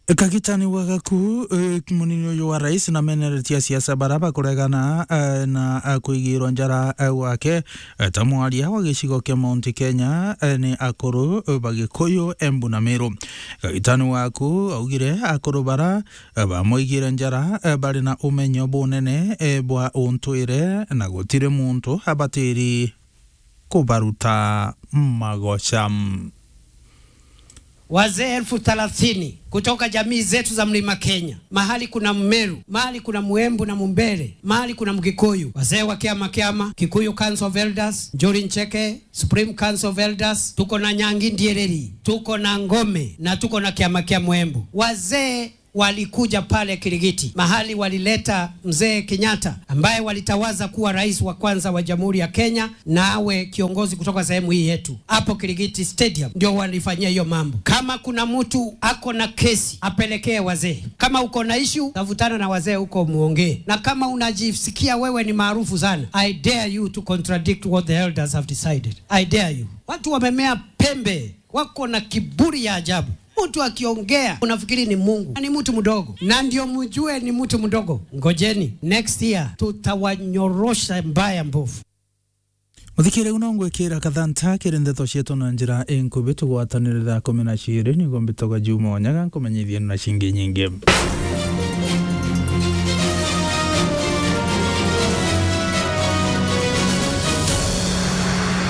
kagitani wagaku munini uyu wa rais na meneretia siasa bara bakuregana eh, na eh, kuigirwo njara eh, wake eh, ta mwaria wa gicigo kia Mount Kenya eh, ni akuru eh, bagikuyu Embu na Meru kagitani waku augire akuru bara eh, bamwigire njara eh, bari na umenyo bunene eh, bwa untwire na gutire muntu abatiri kubaruta magoca wazee elfu thelathini kutoka jamii zetu za mlima Kenya, mahali kuna Mmeru, mahali kuna Mwembu na Mumbere, mahali kuna Mgikuyu, wazee wa Kiama Kiama, Kikuyu Council of Elders, Njuri Ncheke, Supreme Council of Elders, tuko na Nyangi Ndiereri, tuko na Ngome na tuko na Kiama Kia Mwembu. Wazee walikuja pale Kirigiti mahali walileta mzee Kenyatta ambaye walitawaza kuwa rais wa kwanza wa Jamhuri ya Kenya na awe kiongozi kutoka sehemu hii yetu. Hapo Kirigiti Stadium ndio walifanyia hiyo mambo. Kama kuna mtu ako na kesi apelekee wazee. Kama uko na issue tafutana na wazee huko muongee, na kama unajisikia wewe ni maarufu sana, I dare you to contradict what the elders have decided. I dare you. Watu wamemea pembe, wako na kiburi ya ajabu mtu akiongea unafikiri ni Mungu ni mtu mdogo, na ndio mjue ni mtu mdogo. Ngojeni next year tutawanyorosha mbaya mbovu. muthikire uno ngwikira kathanta kiri ndeto cietu na njira inkubi tugwatanirira kumi na ciri niguo mbitoga juma onyaga nkumenyithie na cingi nyingi